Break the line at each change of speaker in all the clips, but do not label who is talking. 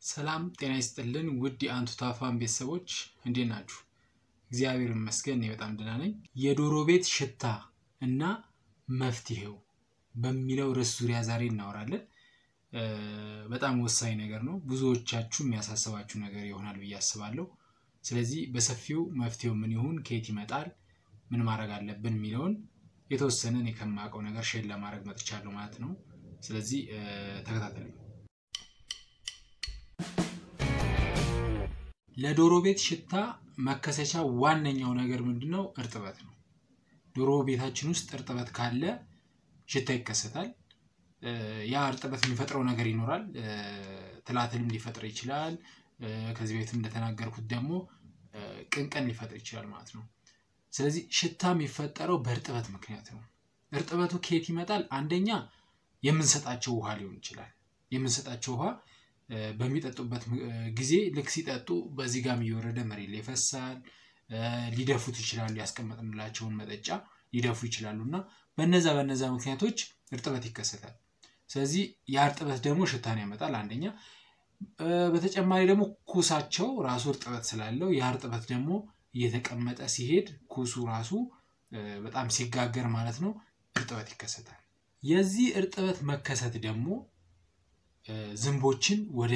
ሰላም ጤና ይስጥልን ውድ የአንቱታ ፋን ቤተሰቦች እንዴት ናችሁ? እግዚአብሔር ይመስገን እኔ በጣም ደህና ነኝ። የዶሮ ቤት ሽታ እና መፍትሄው በሚለው ርዕስ ዙሪያ ዛሬ እናወራለን። እ፣ በጣም ወሳኝ ነገር ነው። ብዙዎቻችሁ የሚያሳስባችሁ ነገር ይሆናል ብዬ አስባለሁ። ስለዚህ በሰፊው መፍትሄው ምን ይሁን፣ ከየት ይመጣል፣ ምን ማድረግ አለብን የሚለውን የተወሰነ እኔ ከማውቀው ነገር ሼር ለማድረግ መጥቻለሁ ማለት ነው። ስለዚህ እ፣ ተከታተሉኝ። ለዶሮ ቤት ሽታ መከሰቻ ዋነኛው ነገር ምንድን ነው? እርጥበት ነው። ዶሮ ቤታችን ውስጥ እርጥበት ካለ ሽታ ይከሰታል። እ፣ ያ እርጥበት የሚፈጥረው ነገር ይኖራል። እ፣ ትላትልም ሊፈጥር ይችላል። እ፣ ከዚህ በፊትም እንደተናገርኩት ደግሞ እ፣ ቅንቀን ሊፈጥር ይችላል ማለት ነው። ስለዚህ ሽታ የሚፈጠረው በእርጥበት ምክንያት ነው። እርጥበቱ ከየት ይመጣል? አንደኛ የምንሰጣቸው ውሃ ሊሆን ይችላል። የምንሰጣቸው ውሃ እ፣ በሚጠጡበት እ፣ ጊዜ ልክ ሲጠጡ በዚህ ጋም እየወረደ መሬት ላይ ይፈሳል። እ፣ ሊደፉት ይችላሉ። ያስቀመጥንላቸውን መጠጫ ሊደፉ ይችላሉ እና በነዛ በነዛ ምክንያቶች እርጥበት ይከሰታል። ስለዚህ ያ እርጥበት ደግሞ ሽታን ያመጣል አንደኛ። እ፣ በተጨማሪ ደግሞ ኩሳቸው ራሱ እርጥበት ስላለው ያ እርጥበት ደግሞ እየተቀመጠ ሲሄድ ኩሱ ራሱ እ፣ በጣም ሲጋገር ማለት ነው እርጥበት ይከሰታል። የዚህ እርጥበት መከሰት ደግሞ እ፣ ዝንቦችን ወደ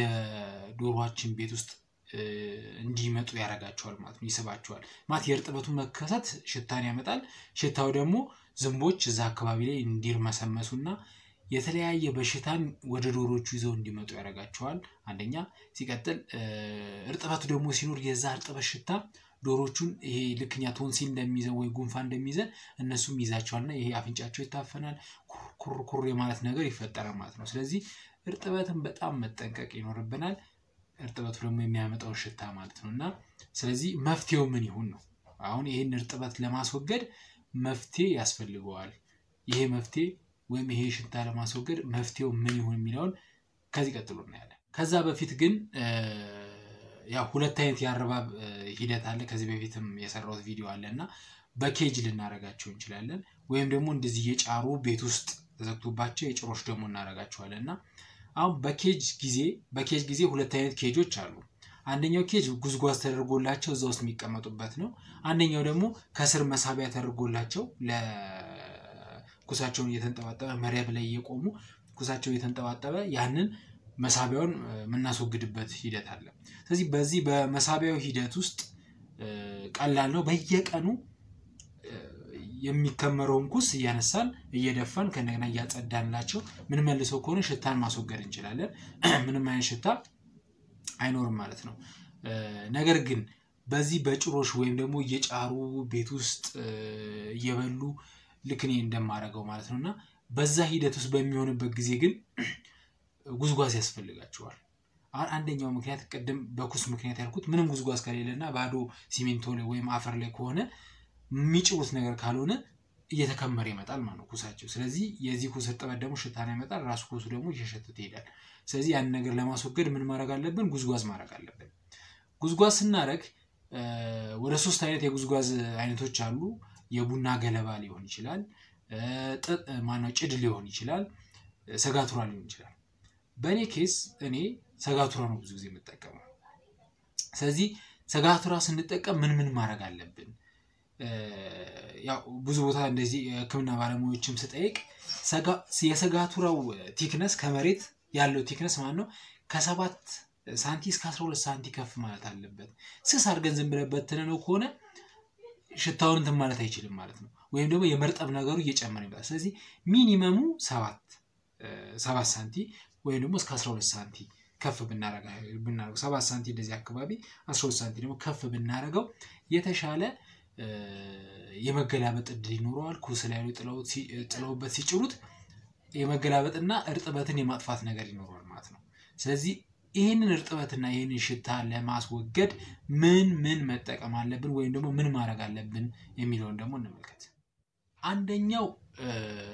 ዶሯችን ቤት ውስጥ እ፣ እንዲመጡ ያደርጋቸዋል ማለት ነው፣ ይስባቸዋል ማለት የእርጥበቱ መከሰት ሽታን ያመጣል። ሽታው ደግሞ ዝንቦች እዛ አካባቢ ላይ እንዲርመሰመሱና የተለያየ በሽታን ወደ ዶሮቹ ይዘው እንዲመጡ ያደርጋቸዋል። አንደኛ ሲቀጥል እ፣ እርጥበቱ ደግሞ ሲኖር የዛ እርጥበት ሽታ ዶሮቹን ይሄ ልክኛ ቶንሲል እንደሚይዘን ወይ ጉንፋን እንደሚይዘን እነሱም ይዛቸዋልና ይሄ አፍንጫቸው ይታፈናል፣ ኩር ኩር የማለት ነገር ይፈጠራል ማለት ነው። ስለዚህ እርጥበትን በጣም መጠንቀቅ ይኖርብናል። እርጥበቱ ደግሞ የሚያመጣውን ሽታ ማለት ነው እና ስለዚህ መፍትሄው ምን ይሁን ነው። አሁን ይህን እርጥበት ለማስወገድ መፍትሄ ያስፈልገዋል። ይሄ መፍትሄ ወይም ይሄ ሽታ ለማስወገድ መፍትሄው ምን ይሁን የሚለውን ከዚህ ቀጥሎ እናያለን። ከዛ በፊት ግን እ፣ ያው ሁለት አይነት የአረባብ እ፣ ሂደት አለ። ከዚህ በፊትም የሰራሁት ቪዲዮ አለ እና በኬጅ ልናረጋቸው እንችላለን፣ ወይም ደግሞ እንደዚህ የጫሩ ቤት ውስጥ ተዘግቶባቸው የጭሮች ደግሞ እናረጋቸዋለን እና አሁን በኬጅ ጊዜ በኬጅ ጊዜ ሁለት አይነት ኬጆች አሉ። አንደኛው ኬጅ ጉዝጓዝ ተደርጎላቸው እዛ ውስጥ የሚቀመጡበት ነው። አንደኛው ደግሞ ከስር መሳቢያ ተደርጎላቸው ለኩሳቸውን እየተንጠባጠበ መረብ ላይ እየቆሙ ኩሳቸው እየተንጠባጠበ ያንን መሳቢያውን እ፣ የምናስወግድበት ሂደት አለ። ስለዚህ በዚህ በመሳቢያው ሂደት ውስጥ እ፣ ቀላል ነው። በየቀኑ እ፣ የሚከመረውን ኩስ እያነሳን እየደፋን ከእንደገና እያጸዳንላቸው ምን መልሰው ከሆነ ሽታን ማስወገድ እንችላለን። ምንም አይነት ሽታ አይኖርም ማለት ነው። እ፣ ነገር ግን በዚህ በጭሮሽ ወይም ደግሞ እየጫሩ ቤት ውስጥ እ፣ እየበሉ ልክ እኔ እንደማደርገው ማለት ነው እና በዛ ሂደት ውስጥ በሚሆንበት ጊዜ ግን ጉዝጓዝ ያስፈልጋቸዋል። አሁን አንደኛው ምክንያት ቅድም በኩስ ምክንያት ያልኩት ምንም ጉዝጓዝ ከሌለና ባዶ ሲሚንቶ ላይ ወይም አፈር ላይ ከሆነ የሚጭሩት ነገር ካልሆነ እየተከመረ ይመጣል ማለት ነው ኩሳቸው። ስለዚህ የዚህ ኩስ እርጥበት ደግሞ ሽታን ያመጣል። ራሱ ኩሱ ደግሞ እየሸተተ ይሄዳል። ስለዚህ ያንን ነገር ለማስወገድ ምን ማድረግ አለብን? ጉዝጓዝ ማድረግ አለብን። ጉዝጓዝ ስናደርግ እ፣ ወደ ሶስት አይነት የጉዝጓዝ አይነቶች አሉ። የቡና ገለባ ሊሆን ይችላል፣ እ፣ ጥጥ ማነው ጭድ ሊሆን ይችላል፣ እ፣ ሰጋቱራ ሊሆን ይችላል። በእኔ ኬስ እኔ ሰጋቱራ ነው ብዙ ጊዜ የምጠቀመው። ስለዚህ ሰጋቱራ ስንጠቀም ምን ምን ማድረግ አለብን? እ፣ ያው ብዙ ቦታ እንደዚህ የሕክምና ባለሙያዎችም ስጠይቅ ሰጋ- የሰጋቱራው ቲክነስ ከመሬት ያለው ቲክነስ ማለት ነው ከሰባት ሳንቲ እስከ አስራ ሁለት ሳንቲ ከፍ ማለት አለበት። ስስ አድርገን ዝም ብለን በትነነው ከሆነ ሽታውን እንትን ማለት አይችልም ማለት ነው። ወይም ደግሞ የመርጠብ ነገሩ እየጨመረ ይመጣል። ስለዚህ ሚኒመሙ ሰባት እ፣ ሰባት ሳንቲ ወይም ደግሞ እስከ 12 ሳንቲ ከፍ ብናረገው ሰባት ሳንቲ እንደዚህ አካባቢ 12 ሳንቲ ደግሞ ከፍ ብናረገው የተሻለ እ፣ የመገላበጥ እድል ይኖረዋል። ኩስ ላይ ጥለውት ሲ- ጥለውበት ሲጭሩት የመገላበጥና እርጥበትን የማጥፋት ነገር ይኖረዋል ማለት ነው። ስለዚህ ይህንን እርጥበትና ይህንን ሽታ ለማስወገድ ምን ምን መጠቀም አለብን ወይም ደግሞ ምን ማድረግ አለብን የሚለውን ደግሞ እንመልከት። አንደኛው እ፣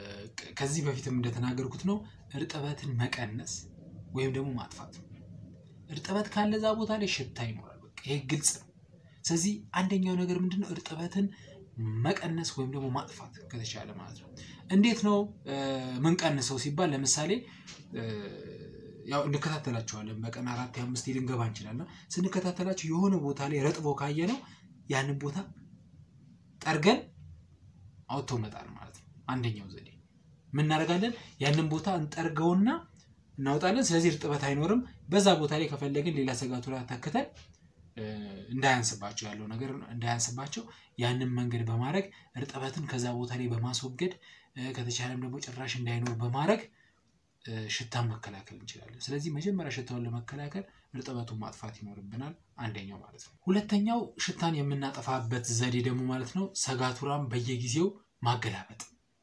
ከዚህ በፊትም እንደተናገርኩት ነው እርጥበትን መቀነስ ወይም ደግሞ ማጥፋት ነው። እርጥበት ካለ እዛ ቦታ ላይ ሽታ ይኖራል። በቃ ይሄ ግልጽ ነው። ስለዚህ አንደኛው ነገር ምንድነው እርጥበትን መቀነስ ወይም ደግሞ ማጥፋት ከተቻለ ማለት ነው። እንዴት ነው እ፣ ምንቀንሰው ሲባል ለምሳሌ እ፣ ያው እንከታተላቸዋለን። በቀን አራት አምስት ልንገባ እንችላለን። ስንከታተላቸው የሆነ ቦታ ላይ ረጥቦ ካየ ነው ያንን ቦታ ጠርገን አውጥቶ መጣል ማለት ነው። አንደኛው ዘዴ ምን እናደርጋለን? ያንን ቦታ እንጠርገውና እናወጣለን። ስለዚህ እርጥበት አይኖርም። በዛ ቦታ ላይ ከፈለግን ሌላ ሰጋቱራ ተክተን እንዳያንስባቸው ያለው ነገር እንዳያንስባቸው ያንን መንገድ በማድረግ እርጥበትን ከዛ ቦታ ላይ በማስወገድ ከተቻለም ደግሞ ጭራሽ እንዳይኖር በማድረግ ሽታን መከላከል እንችላለን። ስለዚህ መጀመሪያ ሽታውን ለመከላከል እርጥበቱን ማጥፋት ይኖርብናል። አንደኛው ማለት ነው። ሁለተኛው ሽታን የምናጠፋበት ዘዴ ደግሞ ማለት ነው ሰጋቱራን በየጊዜው ማገላበጥ።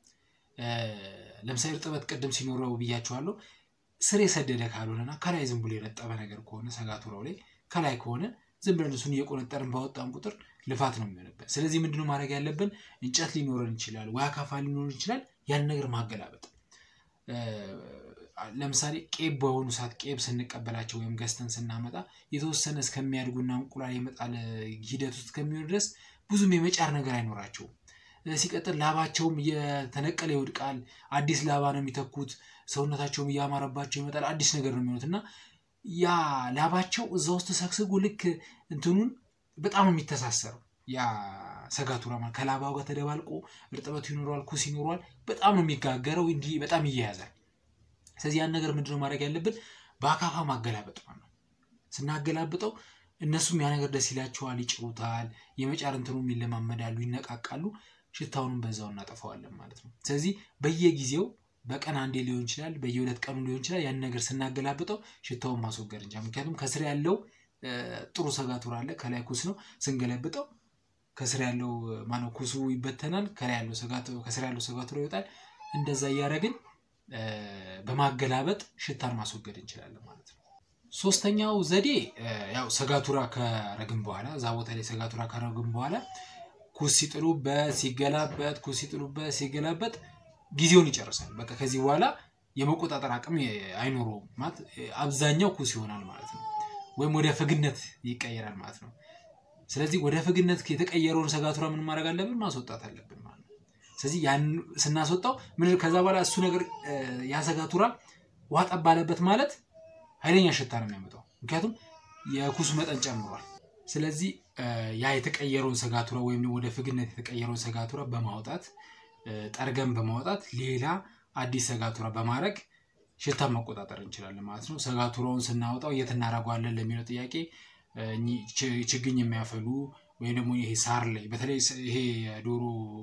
ለምሳሌ እርጥበት ቅድም ሲኖረው ብያቸዋለሁ። ስር የሰደደ ካልሆነና ከላይ ዝም ብሎ የረጠበ ነገር ከሆነ ሰጋቱራው ላይ ከላይ ከሆነ ዝም ብለን እሱን እየቆነጠርን ባወጣን ቁጥር ልፋት ነው የሚሆንበት። ስለዚህ ምንድነው ማድረግ ያለብን? እንጨት ሊኖረን ይችላል፣ ወይ አካፋ ሊኖረን ይችላል። ያን ነገር ማገላበጥ ለምሳሌ ቄብ በሆኑ ሰዓት ቄብ ስንቀበላቸው ወይም ገዝተን ስናመጣ የተወሰነ እስከሚያድጉና እንቁላል የመጣል ሂደት ውስጥ ከሚሆን ድረስ ብዙም የመጫር ነገር አይኖራቸውም። ሲቀጥል ላባቸውም እየተነቀለ ይወድቃል። አዲስ ላባ ነው የሚተኩት። ሰውነታቸውም እያማረባቸው ይመጣል። አዲስ ነገር ነው የሚሆኑት እና ያ ላባቸው እዛ ውስጥ ተሰግስጎ ልክ እንትኑን በጣም የሚተሳሰረው ያ ሰጋቱራ ከላባው ጋር ተደባልቆ እርጥበቱ ይኖረዋል፣ ኩስ ይኖረዋል። በጣም ነው የሚጋገረው። እንዲህ በጣም ይያያዛል። ስለዚህ ያን ነገር ምንድነው ማድረግ ያለብን? በአካፋ ማገላበጥ ነው። ስናገላብጠው እነሱም ያ ነገር ደስ ይላቸዋል፣ ይጭሩታል። የመጫር እንትኑ ይለማመዳሉ፣ ይነቃቃሉ። ሽታውንም በዛው እናጠፋዋለን ማለት ነው። ስለዚህ በየጊዜው በቀን አንዴ ሊሆን ይችላል፣ በየሁለት ቀኑ ሊሆን ይችላል። ያን ነገር ስናገላብጠው ሽታውን ማስወገድ እንችላለን። ምክንያቱም ከስር ያለው ጥሩ ሰጋቱራ አለ፣ ከላይ ኩስ ነው። ስንገለብጠው ከስር ያለው ማነው ኩሱ ይበተናል፣ ከላይ ያለው ከስር ያለው ሰጋቱራ ይወጣል። እንደዛ እያደረግን በማገላበጥ ሽታን ማስወገድ እንችላለን ማለት ነው። ሶስተኛው ዘዴ ያው ሰጋቱራ ከረግም በኋላ እዛ ቦታ ላይ ሰጋቱራ ከረግም በኋላ ኩስ ሲጥሉበት ሲገላበጥ ኩስ ሲጥሉበት ሲገላበጥ ጊዜውን ይጨርሳል። በቃ ከዚህ በኋላ የመቆጣጠር አቅም አይኖረውም ማለት አብዛኛው ኩስ ይሆናል ማለት ነው። ወይም ወደ ፍግነት ይቀየራል ማለት ነው። ስለዚህ ወደ ፍግነት የተቀየረውን ሰጋቱራ ምን ማድረግ አለብን? ማስወጣት አለብን ማለት ነው። ስለዚህ ያን ስናስወጣው ምን ከዛ በኋላ እሱ ነገር ያ ሰጋቱራ ውሃ ጠብ ባለበት ማለት ኃይለኛ ሽታ ነው የሚያመጣው። ምክንያቱም የኩሱ መጠን ጨምሯል። ስለዚህ ያ የተቀየረውን ሰጋቱራ ወይም ወደ ፍግነት የተቀየረውን ሰጋቱራ በማውጣት ጠርገን በማውጣት ሌላ አዲስ ሰጋቱራ በማድረግ ሽታን መቆጣጠር እንችላለን ማለት ነው። ሰጋቱራውን ስናወጣው የት እናደርገዋለን ለሚለው ጥያቄ ችግኝ የሚያፈሉ ወይም ደግሞ ይሄ ሳር ላይ በተለይ ይሄ የዶሮ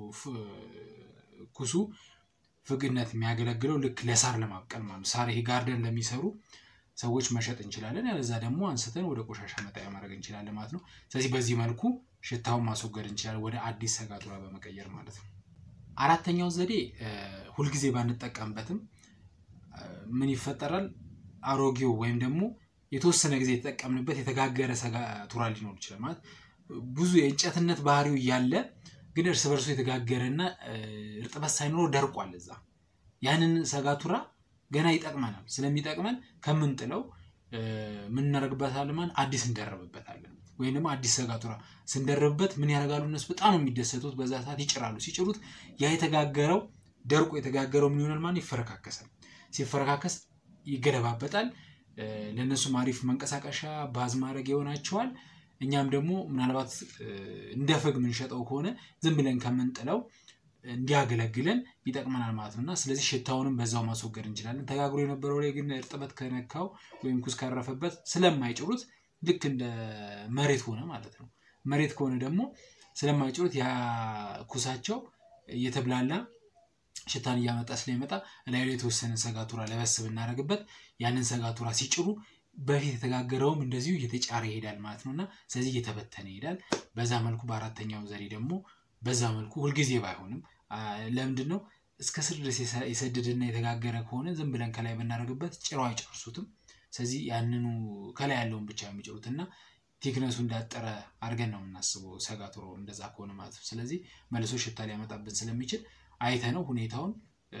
ኩሱ ፍግነት የሚያገለግለው ልክ ለሳር ለማብቀል ማለት ነው። ሳር ይሄ ጋርደን ለሚሰሩ ሰዎች መሸጥ እንችላለን። ያለዛ ደግሞ አንስተን ወደ ቆሻሻ መጣያ ማድረግ እንችላለን ማለት ነው። ስለዚህ በዚህ መልኩ ሽታውን ማስወገድ እንችላለን ወደ አዲስ ሰጋቱራ በመቀየር ማለት ነው። አራተኛው ዘዴ ሁልጊዜ ባንጠቀምበትም ምን ይፈጠራል? አሮጌው ወይም ደግሞ የተወሰነ ጊዜ የተጠቀምንበት የተጋገረ ሰጋቱራ ሊኖር ይችላል። ማለት ብዙ የእንጨትነት ባህሪው እያለ ግን እርስ በርሱ የተጋገረና እርጥበት ሳይኖረው ደርቋል። እዛ ያንን ሰጋቱራ ገና ይጠቅመናል። ስለሚጠቅመን ከምንጥለው ምን እናደርግበታለን? ማለት አዲስ እንደረብበታለን። ወይም ደግሞ አዲስ ሰጋቱራ ስንደርብበት ምን ያደርጋሉ? እነሱ በጣም ነው የሚደሰቱት። በዛ ሰዓት ይጭራሉ። ሲጭሩት ያ የተጋገረው ደርቆ የተጋገረው ምን ይሆናል? ማለት ይፈረካከሳል። ሲፈረካከስ ይገለባበጣል። ለእነሱም አሪፍ መንቀሳቀሻ ባዝ ማድረግ ይሆናቸዋል። እኛም ደግሞ ምናልባት እንደ ፍግ የምንሸጠው ከሆነ ዝም ብለን ከምንጥለው እንዲያገለግለን ይጠቅመናል ማለት ነው እና ስለዚህ ሽታውንም በዛው ማስወገድ እንችላለን። ተጋግሮ የነበረው ላይ ግን እርጥበት ከነካው ወይም ኩስ ካረፈበት ስለማይጭሩት ልክ እንደ መሬት ሆነ ማለት ነው። መሬት ከሆነ ደግሞ ስለማይጭሩት ያ ኩሳቸው እየተብላላ ሽታን እያመጣ ስለሚመጣ እላዩ ላይ የተወሰነ ሰጋቱራ ለበስ ብናደርግበት ያንን ሰጋቱራ ሲጭሩ በፊት የተጋገረውም እንደዚሁ እየተጫረ ይሄዳል ማለት ነው እና ስለዚህ እየተበተነ ይሄዳል። በዛ መልኩ በአራተኛው ዘዴ ደግሞ በዛ መልኩ ሁልጊዜ ባይሆንም ለምንድን ነው እስከ ስር ድረስ የሰደደና የተጋገረ ከሆነ ዝም ብለን ከላይ ብናደርግበት ጭረው አይጨርሱትም። ስለዚህ ያንኑ ከላይ ያለውን ብቻ የሚጭሩት እና ቴክነሱ እንዳጠረ አድርገን ነው የምናስበው ሰጋቱሮ እንደዛ ከሆነ ማለት ነው። ስለዚህ መልሶ ሽታ ሊያመጣብን ስለሚችል አይተ ነው ሁኔታውን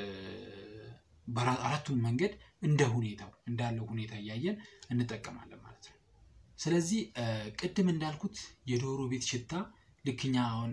አራቱን መንገድ እንደ ሁኔታው እንዳለው ሁኔታ እያየን እንጠቀማለን ማለት ነው። ስለዚህ ቅድም እንዳልኩት የዶሮ ቤት ሽታ ልክኛ አሁን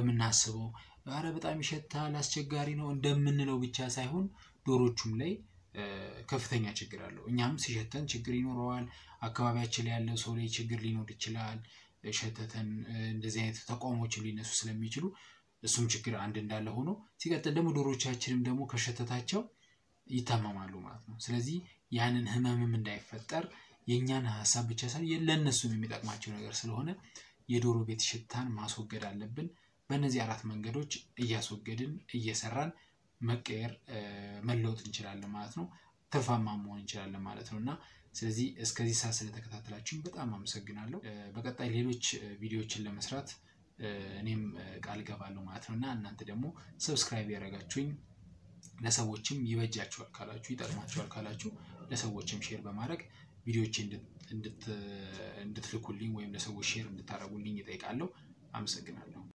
እንደምናስበው ኧረ በጣም ይሸታል አስቸጋሪ ነው እንደምንለው ብቻ ሳይሆን ዶሮቹም ላይ ከፍተኛ ችግር አለው። እኛም ሲሸተን ችግር ይኖረዋል። አካባቢያችን ላይ ያለው ሰው ላይ ችግር ሊኖር ይችላል። ሸተተን እንደዚህ አይነት ተቋሞችን ሊነሱ ስለሚችሉ እሱም ችግር አንድ እንዳለ ሆኖ ሲቀጥል ደግሞ ዶሮቻችንም ደግሞ ከሸተታቸው ይታመማሉ ማለት ነው። ስለዚህ ያንን ህመምም እንዳይፈጠር የእኛን ሀሳብ ብቻ ሳይሆን ለእነሱም የሚጠቅማቸው ነገር ስለሆነ የዶሮ ቤት ሽታን ማስወገድ አለብን። በእነዚህ አራት መንገዶች እያስወገድን እየሰራን መቀየር መለወጥ እንችላለን ማለት ነው። ትርፋማ መሆን እንችላለን ማለት ነው እና ስለዚህ እስከዚህ ሰዓት ስለተከታተላችሁኝ በጣም አመሰግናለሁ። በቀጣይ ሌሎች ቪዲዮዎችን ለመስራት እኔም ቃል እገባለሁ ማለት ነው እና እናንተ ደግሞ ሰብስክራይብ ያደረጋችሁኝ ለሰዎችም ይበጃቸዋል ካላችሁ ይጠቅማቸዋል ካላችሁ ለሰዎችም ሼር በማድረግ ቪዲዮዎች እንድትልኩልኝ ወይም ለሰዎች ሼር እንድታደርጉልኝ ይጠይቃለሁ። አመሰግናለሁ።